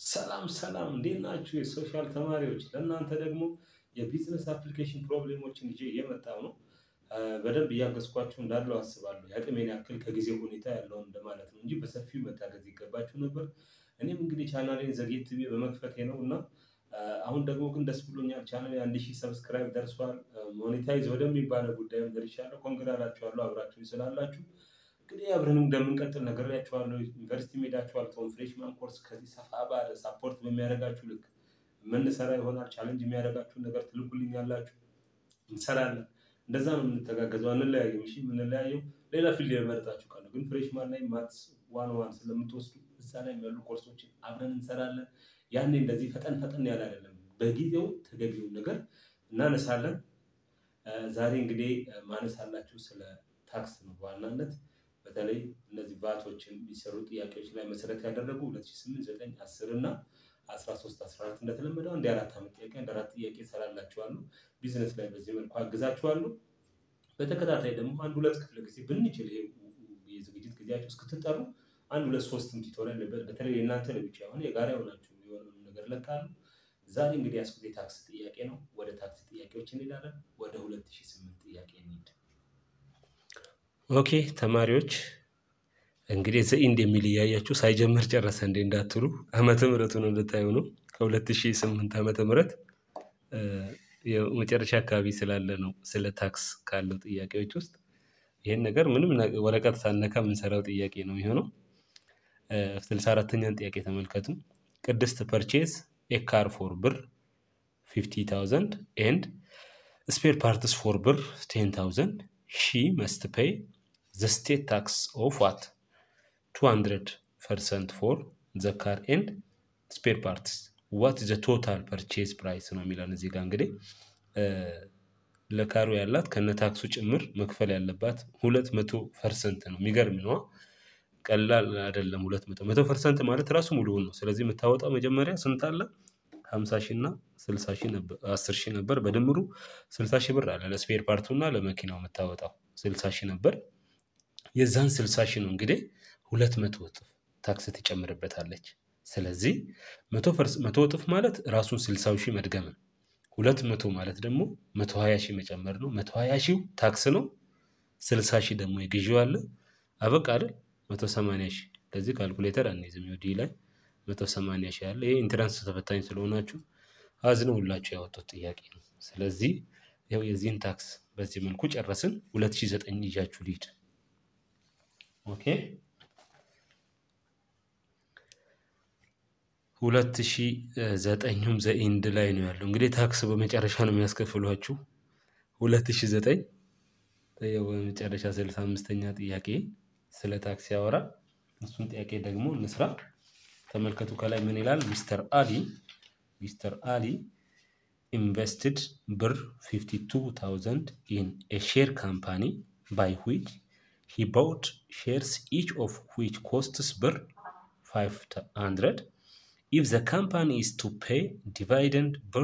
ሰላም ሰላም እንዴት ናችሁ? የሶሻል ተማሪዎች ለእናንተ ደግሞ የቢዝነስ አፕሊኬሽን ፕሮብሌሞችን ይዤ እየመጣሁ ነው። በደንብ እያገዝኳችሁ እንዳለው አስባለሁ። የአቅሜን ያክል ከጊዜ ሁኔታ ያለውን እንደማለት ነው እንጂ በሰፊው መታገዝ ይገባችሁ ነበር። እኔም እንግዲህ ቻናሌን ዘግየት ብዬ በመክፈቴ ነው እና አሁን ደግሞ ግን ደስ ብሎኛል። ቻናሌ አንድ ሺህ ሰብስክራይብ ደርሷል። ሞኔታይዝ ወደሚባለው ጉዳይም ደርሻለሁ። ኮንግራ እላችኋለሁ አብራችሁ ስላላችሁ። እንግዲህ አብረን እንደምንቀጥል ነግሬያችኋለሁ። ዩኒቨርሲቲ ሄዳችኋል። ቶም ፍሬሽማን ኮርስ ከዚህ ሰፋ ባለ ሳፖርት በሚያደርጋችሁ ልክ የምንሰራ ይሆናል። ቻሌንጅ የሚያደርጋችሁን ነገር ትልኩልኛላችሁ፣ እንሰራለን። እንደዛ ነው የምንተጋገዘው። አንለያየም። እሺ የምንለያየው ሌላ ፊልድ የመረጣችሁ ካለ ግን ፍሬሽማን ላይ ማትስ ዋን ዋን ስለምትወስዱ እዛ ላይ ያሉ ኮርሶችን አብረን እንሰራለን። ያኔ እንደዚህ ፈጠን ፈጠን ያለ አይደለም፣ በጊዜው ተገቢውን ነገር እናነሳለን። ዛሬ እንግዲህ ማነሳላችሁ ስለ ታክስ ነው በዋናነት በተለይ እነዚህ ቫቶችን የሚሰሩ ጥያቄዎች ላይ መሰረት ያደረጉ 2008፣ 9፣ 10 እና 13፣ 14 እንደተለመደው አንድ የአራት ዓመት ጥያቄ አንድ አራት ጥያቄ እሰራላችኋለሁ። ቢዝነስ ላይ በዚህ መልኩ አግዛችኋለሁ። በተከታታይ ደግሞ አንድ ሁለት ክፍለ ጊዜ ብንችል ይሄ የዝግጅት ጊዜያችሁ እስክትጠሩ አንድ ሁለት ሶስትም ቱቶሪያል በተለይ የእናንተ ለብቻ የሆነ የጋራ የሆናችሁ የሆነ ነገር ለካሉ። ዛሬ እንግዲህ ያስኩት የታክስ ጥያቄ ነው። ወደ ታክስ ጥያቄዎች እንሄዳለን። ወደ 2008 ጥያቄ እንሂድ። ኦኬ ተማሪዎች እንግዲህ ዘኢንድ የሚል እያያችሁ ሳይጀምር ጨረሰ እንዴ እንዳትሉ ዓመተ ምሕረቱን እንድታዩ ነው። ከ2008 ዓመተ ምሕረት የመጨረሻ አካባቢ ስላለ ነው ስለ ታክስ ካለው ጥያቄዎች ውስጥ ይህን ነገር ምንም ወረቀት ሳነካ የምንሰራው ጥያቄ ነው የሚሆነው። ስልሳ አራተኛን ጥያቄ ተመልከቱ። ቅድስት ፐርቼዝ ኤካር ፎር ብር ፊፍቲ ታውዘንድ ኤንድ ስፔር ፓርትስ ፎር ብር ቴን ታውዘንድ ሺ መስት ፔይ ዘ ስቴት ታክስ ኦፍ ዋት ቱ ሀንድረድ ፐርሰንት ፎር ዘ ካር ኤንድ ስፔር ፓርትስ ዋት ዘ ቶታል ፐርቼዝ ፕራይስ ነው የሚለን እዚህ ጋር እንግዲህ ለካሩ ያላት ከነ ታክሱ ጭምር መክፈል ያለባት ሁለት መቶ ፐርሰንት ነው። የሚገርም ነዋ። ቀላል አይደለም። ሁለት መቶ መቶ ፐርሰንት ማለት ራሱ ሙሉውን ነው። ስለዚህ የምታወጣው መጀመሪያ ስንት አለ? ሀምሳ ሺህ እና ስልሳ ሺህ ነበር አስር ሺህ ነበር። በድምሩ ስልሳ ሺህ ብር አለ ለስፔር ፓርቱ እና ለመኪናው የምታወጣው ስልሳ ሺህ ነበር። የዛን ስልሳ ሺህ ነው እንግዲህ ሁለት መቶ እጥፍ ታክስ ትጨምርበታለች። ስለዚህ መቶ እጥፍ ማለት ራሱን ስልሳው ሺህ መድገም ነው። ሁለት መቶ ማለት ደግሞ መቶ ሀያ ሺህ መጨመር ነው። መቶ ሀያ ሺው ታክስ ነው። ስልሳ ሺህ ደግሞ የግዢው አለ። አበቃ አይደል? መቶ ሰማንያ ሺህ ለዚህ ካልኩሌተር አንይዝም። ዩዲ ላይ መቶ ሰማንያ ሺህ አለ። ይሄ ኢንትራንስ ተፈታኝ ስለሆናችሁ አዝነው ሁላችሁ ያወጡት ጥያቄ ነው። ስለዚህ ያው የዚህን ታክስ በዚህ መልኩ ጨረስን። ሁለት ሺህ ዘጠኝ ይዣችሁ ሊድ ኦኬ ሁለት ሺህ ዘጠኙም ዘኢንድ ላይ ነው ያለው። እንግዲህ ታክስ በመጨረሻ ነው የሚያስከፍሏችሁ። ሁለት ሺህ ዘጠኝ በመጨረሻ ስልሳ አምስተኛ ጥያቄ ስለ ታክስ ያወራ። እሱን ጥያቄ ደግሞ እንስራ። ተመልከቱ ከላይ ምን ይላል? ሚስተር አሊ ሚስተር አሊ ኢንቨስትድ ብር 52000 ኢን ኤ ሼር ካምፓኒ ባይ ዊች ሂ ባውት ሼርስ ኢች ኦፍ ዊች ኮስትስ ብር 500 if the company is to pay dividend per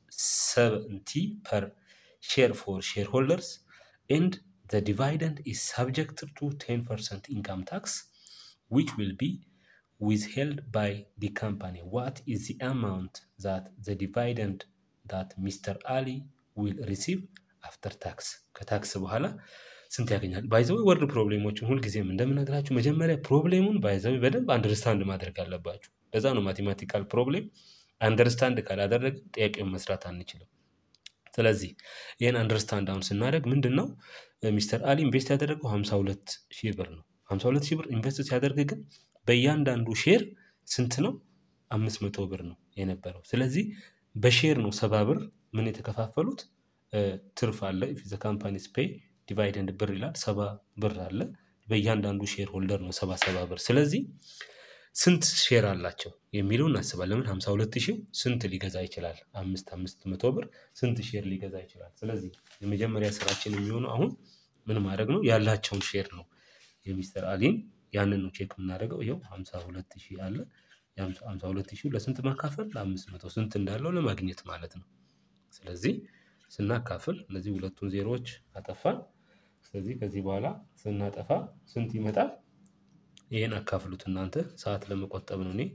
70 per share for shareholders and the dividend is subject to 10% income tax which will be withheld by the company what is the amount that the dividend that Mr. Ali will receive after tax ከታክስ በኋላ ስንት ያገኛል? ባይዘዊ ወርድ ፕሮብሌሞችን ሁልጊዜም እንደምነግራችሁ መጀመሪያ ፕሮብሌሙን ባይዘዊ በደንብ አንደርስታንድ ማድረግ አለባችሁ። ለዛ ነው ማቴማቲካል ፕሮብሌም አንደርስታንድ ካላደረግ ጥያቄውን መስራት አንችልም። ስለዚህ ይህን አንደርስታንድ አሁን ስናደርግ ምንድን ነው ሚስተር አሊ ኢንቨስት ያደረገው 52 ሺህ ብር ነው። 52 ሺህ ብር ኢንቨስት ሲያደርግ ግን በእያንዳንዱ ሼር ስንት ነው? አምስት መቶ ብር ነው የነበረው። ስለዚህ በሼር ነው ሰባ ብር ምን የተከፋፈሉት ትርፍ አለ ዘ ካምፓኒስ ፔይ ዲቫይደንድ ብር ይላል ሰባ ብር አለ። በእያንዳንዱ ሼር ሆልደር ነው ሰባ ሰባ ብር። ስለዚህ ስንት ሼር አላቸው የሚለው እናስባለን። ለምን ሀምሳ ሁለት ሺው ስንት ሊገዛ ይችላል? አምስት አምስት መቶ ብር ስንት ሼር ሊገዛ ይችላል? ስለዚህ የመጀመሪያ ስራችን የሚሆነው አሁን ምን ማድረግ ነው? ያላቸውን ሼር ነው የሚስተር አሊን ያንን ነው ቼክ የምናደርገው። ይኸው ሀምሳ ሁለት ሺህ አለ። ሀምሳ ሁለት ሺህ ለስንት ማካፈል? ለአምስት መቶ ስንት እንዳለው ለማግኘት ማለት ነው። ስለዚህ ስናካፍል እነዚህ ሁለቱን ዜሮዎች አጠፋን። ስለዚህ ከዚህ በኋላ ስናጠፋ ስንት ይመጣል? ይህን አካፍሉት እናንተ ሰዓት ለመቆጠብ ነው። እኔ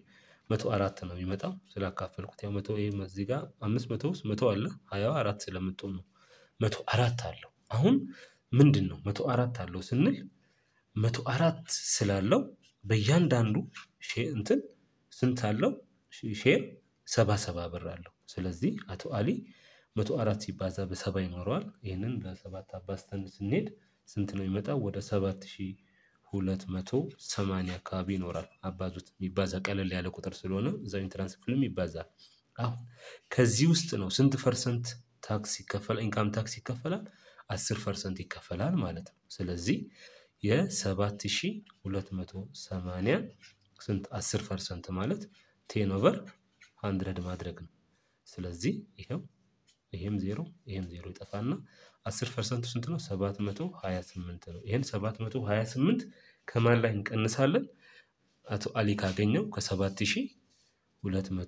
መቶ አራት ነው የሚመጣው ስላካፈልኩት ያው መቶ ይሄ እዚህ ጋር አምስት መቶ ውስጥ መቶ አለ ሀያዋ አራት ስለምትሆን ነው። መቶ አራት አለው አሁን ምንድን ነው መቶ አራት አለው ስንል መቶ አራት ስላለው በእያንዳንዱ ሼር እንትን ስንት አለው ሼር ሰባ ሰባ ብር አለው። ስለዚህ አቶ አሊ መቶ አራት ሲባዛ በሰባ ይኖረዋል ይህንን በሰባት አባዝተን ስንሄድ ስንት ነው የሚመጣው ወደ ሰባት ሺህ ሁለት መቶ ሰማንያ አካባቢ ይኖራል። አባዙት የሚባዛ ቀለል ያለ ቁጥር ስለሆነ እዛው ኢንትራንስ ክፍልም ይባዛል። አሁን ከዚህ ውስጥ ነው ስንት ፐርሰንት ታክስ ይከፈላል ኢንካም ታክስ ይከፈላል አስር ፐርሰንት ይከፈላል ማለት ነው። ስለዚህ የሰባት ሺህ ሁለት መቶ ሰማንያ ስንት አስር ፐርሰንት ማለት ቴን ኦቨር ሃንድረድ ማድረግ ነው። ስለዚህ ይኸው ይሄም ዜሮ ይሄም ዜሮ ይጠፋና አስር ፐርሰንቱ ስንት ነው? ሰባት መቶ ሀያ ስምንት ነው። ይሄን ሰባት መቶ ሀያ ስምንት ከማን ላይ እንቀንሳለን? አቶ አሊ ካገኘው ከሰባት ሺህ ሁለት መቶ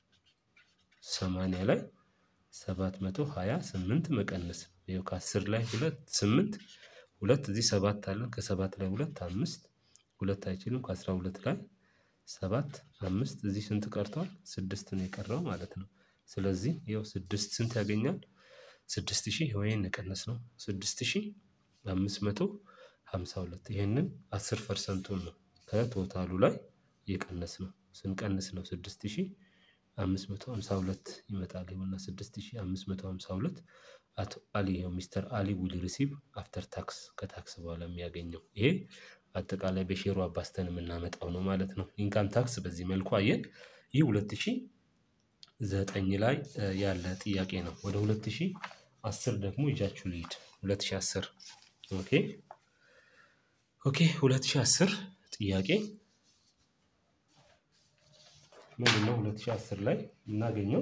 ሰማንያ ላይ ሰባት መቶ ሀያ ስምንት መቀነስ ይኸው ከአስር ላይ ሁለት ስምንት ሁለት እዚህ ሰባት አለን ከሰባት ላይ ሁለት አምስት ሁለት አይችልም ከአስራ ሁለት ላይ ሰባት አምስት እዚህ ስንት ቀርቷል? ስድስት ነው የቀረው ማለት ነው። ስለዚህ ይኸው ስድስት ስንት ያገኛል? ስድስት ሺህ ወይን የቀነስ ነው ስድስት ሺህ አምስት መቶ ሀምሳ ሁለት ይሄንን አስር ፐርሰንቱን ነው ከቶታሉ ላይ የቀነስ ነው ስንቀንስ ነው ስድስት ሺህ አምስት መቶ ሀምሳ ሁለት ይመጣል። ይኸውና ስድስት ሺህ አምስት መቶ ሀምሳ ሁለት አቶ አሊ ይኸው ሚስተር አሊ ዊል ሪሲቭ አፍተር ታክስ ከታክስ በኋላ የሚያገኘው ይሄ አጠቃላይ በሼሩ አባዝተን የምናመጣው ነው ማለት ነው። ኢንካም ታክስ በዚህ መልኩ አየን። ይህ ሁለት ሺህ ዘጠኝ ላይ ያለ ጥያቄ ነው። ወደ ሁለት ሺህ አስር ደግሞ ይዣችሁ ልሂድ። ሁለት ሺህ አስር ኦኬ ኦኬ ሁለት ሺህ አስር ጥያቄ ምንድን ነው? ሁለት ሺህ አስር ላይ የምናገኘው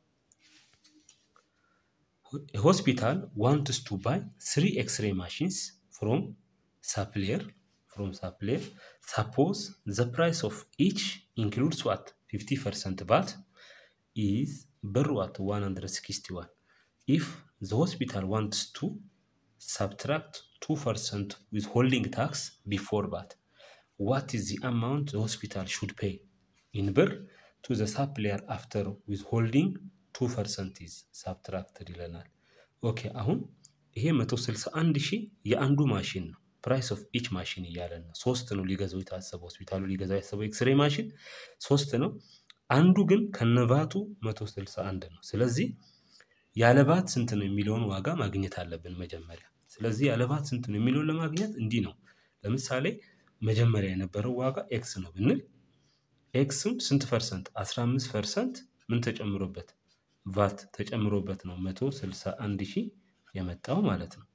ሆስፒታል ዋንትስ ቱ ባይ ስሪ ኤክስሬ ማሽንስ ፍሮም ሳፕሊየር ፍሮም ሳፕሊየር ሳፖዝ ዘ ፕራይስ ኦፍ ኢች ኢንክሉድስ ዋት ፊፍቲ ፐርሰንት ባት ኢዝ ብር ዋት ዋን ሀንድረድ ሲክስቲ ዋን ኢፍ ዘ ሆስፒታል ዋንትስ ቱ ሳብትራክት ቱ ፐርሰንት ዊዝ ሆልዲንግ ታክስ ቢፎር ባት ዋት ኢዝ ዚ አማውንት ዘ ሆስፒታል ሹድ ፔይ ኢን ብር ቱ ዘ ሳፕሊየር አፍተር ዊዝ ሆልዲንግ ቱ ፐርሰንት ኢዝ ሳብትራክትድ ይለናል። ኦኬ አሁን ይሄ መቶ ስልሳ አንድ ሺህ የአንዱ ማሽን ነው። ፕራይስ ኦፍ ኢች ማሽን እያለን ነው። ሶስት ነው ሊገዛው የታሰበው ሆስፒታሉ ሊገዛው ያሰበው ኤክስሬ ማሽን ሶስት ነው። አንዱ ግን ከነቫቱ መቶ ስልሳ አንድ ነው። ስለዚህ ያለባት ስንት ነው የሚለውን ዋጋ ማግኘት አለብን መጀመሪያ። ስለዚህ ያለባት ስንት ነው የሚለውን ለማግኘት እንዲህ ነው። ለምሳሌ መጀመሪያ የነበረው ዋጋ ኤክስ ነው ብንል ኤክስም ስንት ፐርሰንት? 15 ፐርሰንት ምን ተጨምሮበት ቫት ተጨምሮበት ነው 161 ሺህ የመጣው ማለት ነው።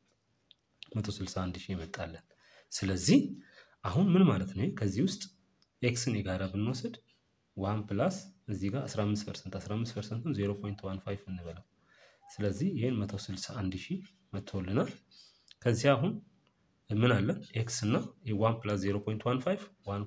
161 ሺህ የመጣለን። ስለዚህ አሁን ምን ማለት ነው? ከዚህ ውስጥ ኤክስን የጋራ ብንወስድ ዋን ፕላስ እዚህ ጋር 15 ፐርሰንት 15 ፐርሰንቱን 0.15 እንበለው። ስለዚህ ይህን 161 ሺህ መጥቶልናል። ከዚህ አሁን ምን አለን? ኤክስ እና ዋን ፕላስ 0.15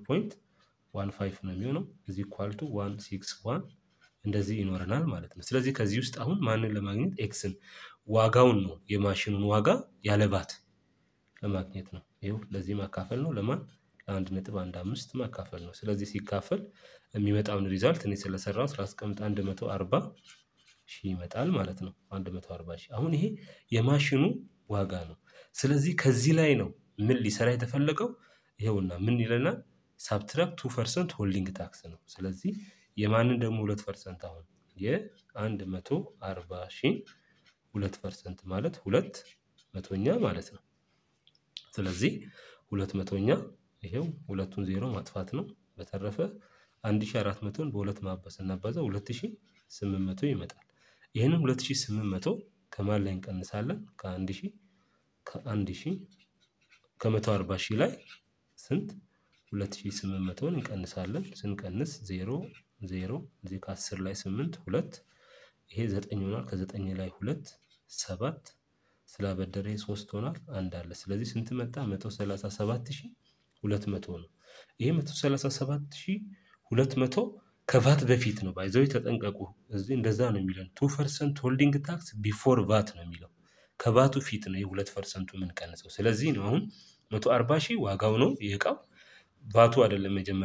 1.15 ነው የሚሆነው እዚህ ኳልቱ 161 እንደዚህ ይኖረናል ማለት ነው። ስለዚህ ከዚህ ውስጥ አሁን ማንን ለማግኘት ኤክስን ዋጋውን ነው የማሽኑን ዋጋ ያለባት ለማግኘት ነው። ይኸው ለዚህ ማካፈል ነው ለማን ለአንድ ነጥብ አንድ አምስት ማካፈል ነው። ስለዚህ ሲካፈል የሚመጣውን ሪዛልት እኔ ስለሰራው ስላስቀምጥ አንድ መቶ አርባ ሺህ ይመጣል ማለት ነው። አንድ መቶ አርባ ሺህ አሁን ይሄ የማሽኑ ዋጋ ነው። ስለዚህ ከዚህ ላይ ነው ምን ሊሰራ የተፈለገው ይኸውና ምን ይለናል? ሳብትራክት ቱ ፐርሰንት ሆልዲንግ ታክስ ነው። ስለዚህ የማንን ደግሞ ሁለት ፐርሰንት አሁን የአንድ መቶ አርባ ሺህ ሁለት ፐርሰንት ማለት ሁለት መቶኛ ማለት ነው። ስለዚህ ሁለት መቶኛ ይሄው ሁለቱን ዜሮ ማጥፋት ነው። በተረፈ አንድ ሺህ አራት መቶን በሁለት ማባዝ ስናባዛው ሁለት ሺህ ስምንት መቶ ይመጣል። ይህንን ሁለት ሺህ ስምንት መቶ ከማን ላይ እንቀንሳለን? ከአንድ ሺህ ከአንድ ሺህ ከመቶ አርባ ሺህ ላይ ስንት ሁለት ሺህ ስምንት መቶን እንቀንሳለን። ስንቀንስ ዜሮ ዜሮ እዚህ ከአስር ላይ ስምንት ሁለት ይሄ ዘጠኝ ሆኗል። ከዘጠኝ ላይ ሁለት ሰባት ስላበደረ ሶስት ሆኗል። አንድ አለ። ስለዚህ ስንት መጣ? መቶ ሰላሳ ሰባት ሺህ ሁለት መቶ ነው። ይሄ መቶ ሰላሳ ሰባት ሺህ ሁለት መቶ ከቫት በፊት ነው። ባይዘው ተጠንቀቁ። እዚህ እንደዛ ነው የሚለን ቱ ፐርሰንት ሆልዲንግ ታክስ ቢፎር ቫት ነው የሚለው ከቫቱ ፊት ነው የሁለት ፐርሰንቱ የምንቀንሰው። ስለዚህ ነው አሁን መቶ አርባ ሺህ ዋጋው ነው የእቃው ቫቱ አይደለም መጀመሪያ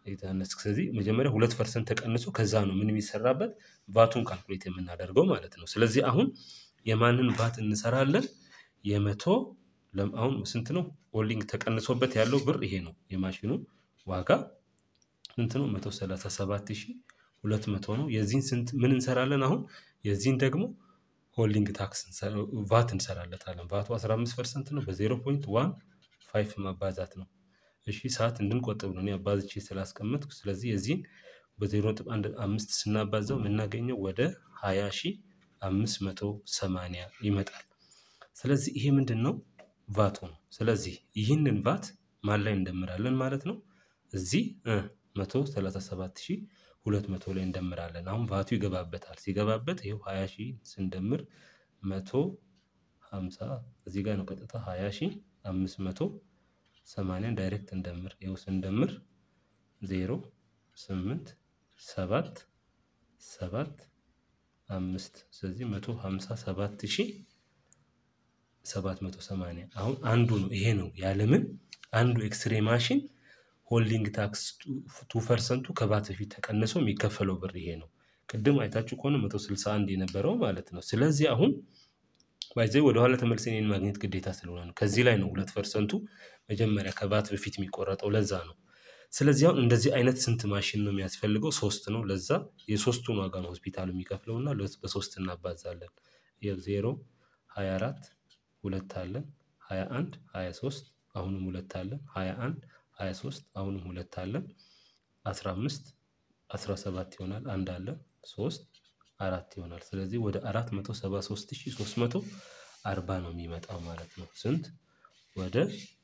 የተነስ ስለዚህ መጀመሪያ ሁለት ፐርሰንት ተቀንሶ ከዛ ነው ምን የሚሰራበት ቫቱን ካልኩሌት የምናደርገው ማለት ነው። ስለዚህ አሁን የማንን ቫት እንሰራለን? የመቶ ለም- አሁን ስንት ነው ሆልዲንግ ተቀንሶበት ያለው ብር ይሄ ነው። የማሽኑ ዋጋ ስንት ነው? መቶ ሰላሳ ሰባት ሺህ ሁለት መቶ ነው። የዚህን ስንት ምን እንሰራለን? አሁን የዚህን ደግሞ ሆልዲንግ ታክስ እንሰራ- ቫት እንሰራለታለን። ቫቱ 15 ፐርሰንት ነው። በዜሮ ፖይንት ዋን ፋይቭ ማባዛት ነው። እሺ ሰዓት እንድንቆጥብ ነው እኔ አባዝቼ ስላስቀመጥኩ። ስለዚህ የዚህን በዜሮ ነጥብ አንድ አምስት ስናባዛው የምናገኘው ወደ ሀያ ሺህ አምስት መቶ ሰማንያ ይመጣል። ስለዚህ ይሄ ምንድን ነው? ቫቱ ነው። ስለዚህ ይህንን ቫት ማን ላይ እንደምራለን ማለት ነው? እዚህ መቶ ሰላሳ ሰባት ሺህ ሁለት መቶ ላይ እንደምራለን። አሁን ቫቱ ይገባበታል። ሲገባበት ይኸው ሀያ ሺህ ስንደምር መቶ ሀምሳ እዚህ ጋር ነው ቀጥታ ሀያ ሺህ አምስት መቶ ሰማንያን ዳይሬክት እንደምር ይኸው ስንደምር ዜሮ ስምንት ሰባት ሰባት አምስት ስለዚህ መቶ ሀምሳ ሰባት ሺህ ሰባት መቶ ሰማንያ አሁን አንዱ ነው ይሄ ነው ያለምን አንዱ ኤክስሬ ማሽን ሆልዲንግ ታክስ ቱ ፐርሰንቱ ከባት በፊት ተቀንሶ የሚከፈለው ብር ይሄ ነው። ቅድም አይታችሁ ከሆነ መቶ ስልሳ አንድ የነበረው ማለት ነው። ስለዚህ አሁን ባይዘ ወደኋላ ተመልሰን ይህን ማግኘት ግዴታ ስለሆነ ነው። ከዚህ ላይ ነው ሁለት ፐርሰንቱ መጀመሪያ ከባት በፊት የሚቆረጠው ለዛ ነው። ስለዚህ አሁን እንደዚህ አይነት ስንት ማሽን ነው የሚያስፈልገው? ሶስት ነው። ለዛ የሶስቱን ዋጋ ነው ሆስፒታሉ የሚከፍለው እና ለስ- በሶስት እናባዛለን። ይኸው ዜሮ ሀያ አራት ሁለት አለን ሀያ አንድ ሀያ ሶስት አሁንም ሁለት አለን ሀያ አንድ ሀያ ሶስት አሁንም ሁለት አለን አስራ አምስት አስራ ሰባት ይሆናል አንድ አለን ሶስት አራት ይሆናል። ስለዚህ ወደ አራት መቶ ሰባ ሶስት ሺህ ሶስት መቶ አርባ ነው የሚመጣው ማለት ነው። ስንት ወደ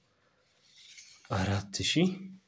አራት ሺህ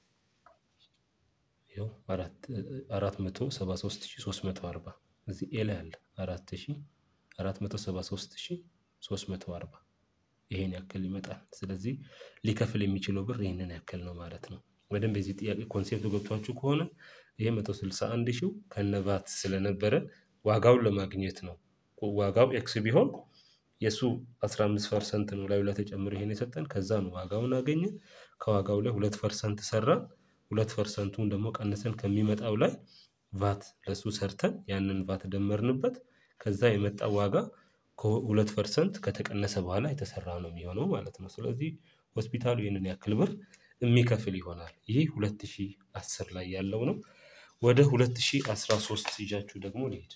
ይኸው አራት አራት መቶ ሰባ ሶስት ሺህ ሶስት መቶ አርባ እዚህ ኤ ላይ አለ አራት ሺህ አራት መቶ ሰባ ሶስት ሺህ ሶስት መቶ አርባ ይሄን ያክል ይመጣል። ስለዚህ ሊከፍል የሚችለው ብር ይህንን ያክል ነው ማለት ነው። በደንብ የዚህ ጥያቄ ኮንሴፕቱ ገብቷችሁ ከሆነ ይሄ መቶ ስልሳ አንድ ሺው ከነቫት ስለነበረ ዋጋውን ለማግኘት ነው። ዋጋው ኤክስ ቢሆን የእሱ 15 ፐርሰንት ነው ላዩ ላይ ተጨምሮ ይሄን የሰጠን ከዛ ነው ዋጋውን አገኘን። ከዋጋው ላይ ሁለት ፐርሰንት ሰራን። ሁለት ፐርሰንቱን ደግሞ ቀንሰን ከሚመጣው ላይ ቫት ለሱ ሰርተን ያንን ቫት ደመርንበት። ከዛ የመጣ ዋጋ ከሁለት ፐርሰንት ከተቀነሰ በኋላ የተሰራ ነው የሚሆነው ማለት ነው። ስለዚህ ሆስፒታሉ ይህንን ያክል ብር የሚከፍል ይሆናል። ይህ 2010 ላይ ያለው ነው። ወደ 2013 ይዣችሁ ደግሞ ልሄድ።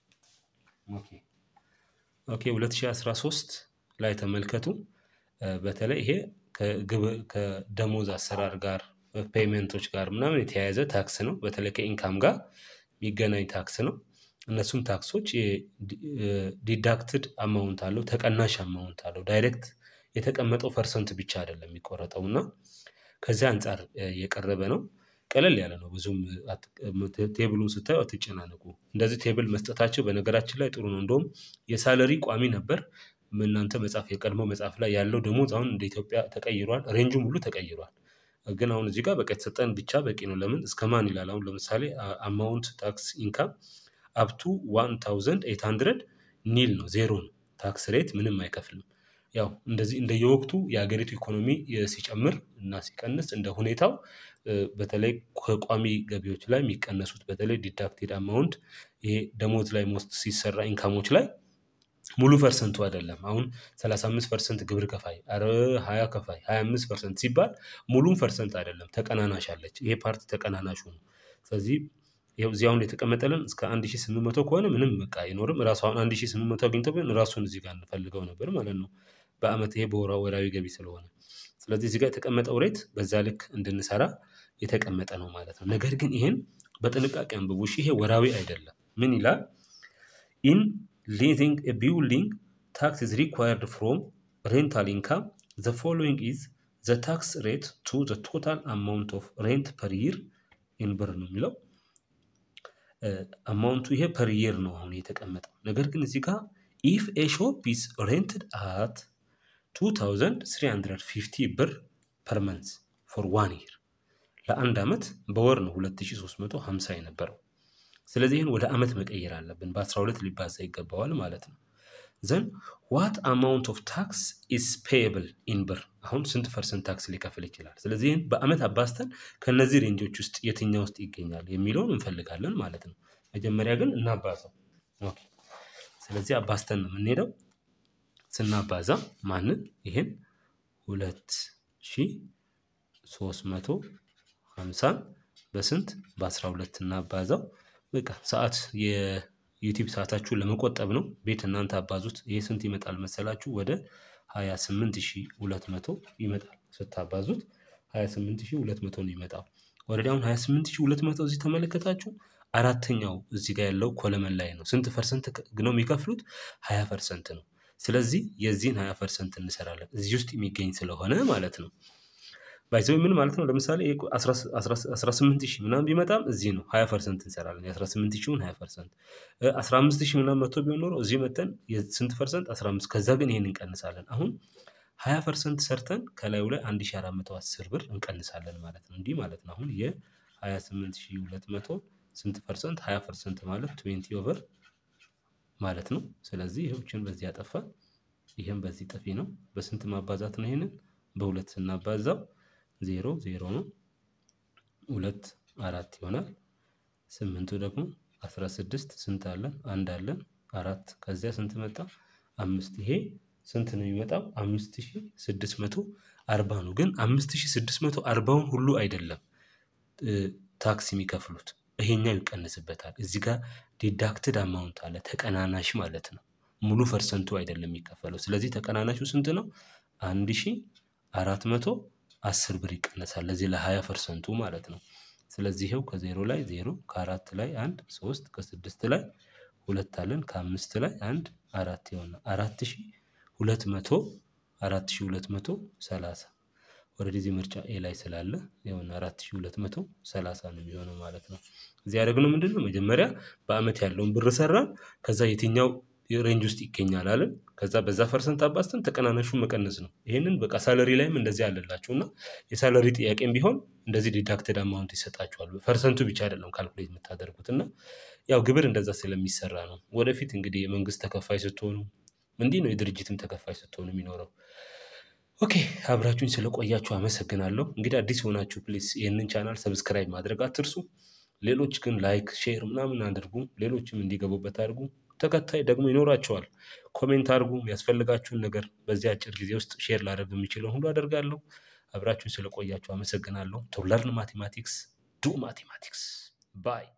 ኦኬ ኦኬ 2013 ላይ ተመልከቱ። እ፣ በተለይ ይሄ ከግብ- ከደሞዝ አሰራር ጋር ፔይመንቶች ጋር ምናምን የተያያዘ ታክስ ነው። በተለይ ከኢንካም ጋር የሚገናኝ ታክስ ነው። እነሱም ታክሶች ዲዳክትድ አማውንት አለው፣ ተቀናሽ አማውንት አለው። ዳይሬክት የተቀመጠው ፐርሰንት ብቻ አይደለም የሚቆረጠው እና ከዚያ አንጻር እ፣ የቀረበ ነው። ቀለል ያለ ነው። ብዙም አት- ቴ- ቴብሉን ስታዩ አትጨናነቁ። እንደዚህ ቴብል መስጠታቸው በነገራችን ላይ ጥሩ ነው። እንደውም የሳለሪ ቋሚ ነበር። እናንተ መጽሐፍ የቀድሞ መጽሐፍ ላይ ያለው ደሞዝ አሁን እንደ ኢትዮጵያ ተቀይሯል። ሬንጁም ሁሉ ተቀይሯል። ግን አሁን እዚህ ጋር በቃ የተሰጠን ብቻ በቂ ነው። ለምን እስከ ማን ይላል? አሁን ለምሳሌ አማውንት ታክስ ኢንካም አፕቱ ዋን ታውዘንድ ኤት ሀንድረድ ኒል ነው፣ ዜሮ ነው። ታክስ ሬት ምንም አይከፍልም። ያው እንደዚህ እንደየወቅቱ የሀገሪቱ ኢኮኖሚ የ- ሲጨምር እና ሲቀንስ እንደ ሁኔታው እ፣ በተለይ ከቋሚ ገቢዎች ላይ የሚቀነሱት በተለይ ዲዳክቴድ አማውንት ይሄ ደሞዝ ላይ ሞስት ሲሰራ ኢንካሞች ላይ ሙሉ ፐርሰንቱ አይደለም። አሁን 35 ፐርሰንት ግብር ከፋይ አረ 20 ከፋይ 25 ፐርሰንት ሲባል ሙሉም ፐርሰንት አይደለም፣ ተቀናናሽ አለች። ይሄ ፓርቲ ተቀናናሹ ነው። ስለዚህ ይኸው እዚህ አሁን የተቀመጠልን እስከ 1800 ከሆነ ምንም በቃ አይኖርም። ራሱ አሁን 1800 አግኝተው ግን ራሱን እዚህ ጋር እንፈልገው ነበር ማለት ነው። በአመት ይሄ በወራ ወራዊ ገቢ ስለሆነ ስለዚህ እዚህ ጋር የተቀመጠው ሬት በዛ ልክ እንድንሰራ የተቀመጠ ነው ማለት ነው። ነገር ግን ይህን በጥንቃቄ አንብቡ። እሺ፣ ይሄ ወራዊ አይደለም። ምን ይላል? ኢን ሊዚንግ ኤ ቢልዲንግ ታክስ ኢዝ ሪኳየርድ ፍሮም ሬንታል ኢንካም ዘ ፎሎዊንግ ኢዝ ዘ ታክስ ሬት ቱ ዘ ቶታል አማውንት ኦፍ ሬንት ፐር ይር ኢን ብር ነው የሚለው አማውንቱ ይሄ ፐር ይር ነው አሁን የተቀመጠው። ነገር ግን እዚህ ጋር ኢፍ ኤ ሾፕ ኢዝ ሬንትድ አት 2350 ብር ፐር መንዝ ፎር ዋን ይር ለአንድ ዓመት በወር ነው 2350 የነበረው። ስለዚህ ይህን ወደ ዓመት መቀየር አለብን። በ12 ሊባዛ ይገባዋል ማለት ነው። ዘን ዋት አማውንት ኦፍ ታክስ ኢስ ፔየብል ኢን ብር አሁን ስንት ፐርሰንት ታክስ ሊከፍል ይችላል? ስለዚህ ይህን በአመት አባዝተን ከነዚህ ሬንጆች ውስጥ የትኛው ውስጥ ይገኛል የሚለውን እንፈልጋለን ማለት ነው። መጀመሪያ ግን እናባዛው። ኦኬ ስለዚህ አባዝተን ነው የምንሄደው። ስናባዛ ማንን ይሄን ሁለት ሺህ ሶስት መቶ ሀምሳን በስንት በአስራ ሁለት እናባዛው። በቃ ሰዓት የዩቲዩብ ሰዓታችሁን ለመቆጠብ ነው። ቤት እናንተ አባዙት። ይህ ስንት ይመጣል መሰላችሁ? ወደ ሀያ ስምንት ሺህ ሁለት መቶ ይመጣል። ስታባዙት ሀያ ስምንት ሺህ ሁለት መቶ ነው ይመጣው። ወረዲ አሁን ሀያ ስምንት ሺህ ሁለት መቶ እዚህ ተመለከታችሁ። አራተኛው እዚህ ጋር ያለው ኮለመን ላይ ነው። ስንት ፐርሰንት ነው የሚከፍሉት? ሀያ ፐርሰንት ነው። ስለዚህ የዚህን ሀያ ፐርሰንት እንሰራለን እዚህ ውስጥ የሚገኝ ስለሆነ ማለት ነው። ባይዘው ምን ማለት ነው? ለምሳሌ አስራ ስምንት ሺህ ምናምን ቢመጣም እዚህ ነው ሀያ ፐርሰንት እንሰራለን። የአስራ ስምንት ሺውን ሀያ ፐርሰንት አስራ አምስት ሺህ ምናምን መቶ ቢሆን ኖሮ እዚህ መተን ስንት ፐርሰንት አስራ አምስት ከዛ ግን ይሄን እንቀንሳለን። አሁን ሀያ ፐርሰንት ሰርተን ከላዩ ላይ አንድ ሺህ አራት መቶ አስር ብር እንቀንሳለን ማለት ነው። እንዲህ ማለት ነው። አሁን የሀያ ስምንት ሺህ ሁለት መቶ ስንት ፐርሰንት ሀያ ፐርሰንት ማለት ትዌንቲ ኦቨር ማለት ነው። ስለዚህ ይህችን በዚህ ያጠፋ ይህም በዚህ ጠፊ ነው። በስንት ማባዛት ነው? ይሄንን በሁለት ስናባዛው ዜሮ ዜሮ ነው። ሁለት አራት ይሆናል። ስምንቱ ደግሞ አስራ ስድስት ስንት አለን? አንድ አለን። አራት ከዚያ ስንት መጣ? አምስት ይሄ ስንት ነው የሚመጣው? አምስት ሺህ ስድስት መቶ አርባ ነው። ግን አምስት ሺህ ስድስት መቶ አርባውን ሁሉ አይደለም ታክስ የሚከፍሉት ይሄኛው ይቀንስበታል። እዚህ ጋር ዲዳክትድ አማውንት አለ ተቀናናሽ ማለት ነው። ሙሉ ፐርሰንቱ አይደለም የሚከፈለው። ስለዚህ ተቀናናሹ ስንት ነው? አንድ ሺህ አራት መቶ አስር ብር ይቀነሳል። ለዚህ ለሀያ ፐርሰንቱ ማለት ነው። ስለዚህ ይኸው ከዜሮ ላይ ዜሮ ከአራት ላይ አንድ ሶስት ከስድስት ላይ ሁለት አለን ከአምስት ላይ አንድ አራት ይሆናል። አራት ሺህ ሁለት መቶ አራት ሺህ ሁለት መቶ ሰላሳ ወደዚህ ምርጫ ኤ ላይ ስላለ የሆነ አራት ሺህ ሁለት መቶ ሰላሳ ነው የሚሆነው ማለት ነው። እዚህ ያደረግነው ምንድን ነው? መጀመሪያ በአመት ያለውን ብር ሰራን። ከዛ የትኛው ሬንጅ ውስጥ ይገኛል አለን። ከዛ በዛ ፐርሰንት አባዝተን ተቀናናሹን መቀነስ ነው። ይህንን በቃ ሳለሪ ላይም እንደዚህ አለላችሁ እና የሳለሪ ጥያቄም ቢሆን እንደዚህ ዲዳክትድ አማውንት ይሰጣችኋል። ፐርሰንቱ ብቻ አይደለም ካልኩሌት የምታደርጉት እና ያው ግብር እንደዛ ስለሚሰራ ነው። ወደፊት እንግዲህ የመንግስት ተከፋይ ስትሆኑ እንዲህ ነው የድርጅትም ተከፋይ ስትሆኑ የሚኖረው። ኦኬ አብራችሁኝ ስለቆያችሁ አመሰግናለሁ። እንግዲህ አዲስ የሆናችሁ ፕሊስ ይህንን ቻናል ሰብስክራይብ ማድረግ አትርሱ። ሌሎች ግን ላይክ፣ ሼር ምናምን አድርጉ። ሌሎችም እንዲገቡበት አድርጉ። ተከታይ ደግሞ ይኖራቸዋል። ኮሜንት አድርጉ። የሚያስፈልጋችሁን ነገር በዚህ አጭር ጊዜ ውስጥ ሼር ላደርግ የሚችለው ሁሉ አደርጋለሁ። አብራችሁኝ ስለቆያችሁ አመሰግናለሁ። ቱ ለርን ማቴማቲክስ ዱ ማቴማቲክስ ባይ